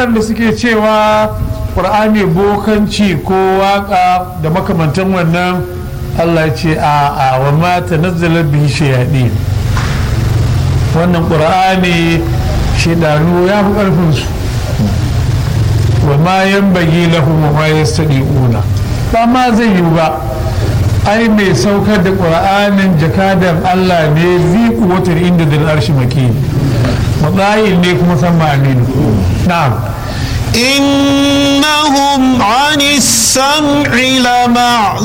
waɗanda suke cewa ƙur'ani bokanci ko waƙa da makamantan wannan allah ce a a wa mata nazzala bihi shayaɗi wannan ƙur'ani shaidanu ya fi ƙarfinsu wa ma yan bagi lahum wa ma yastadi'una ba ma zai yi ba ai mai saukar da ƙur'anin jakadan Allah ne zi kuwatar inda da arshi maki matsayin ne kuma san ma'aminu na'am إنهم عن السمع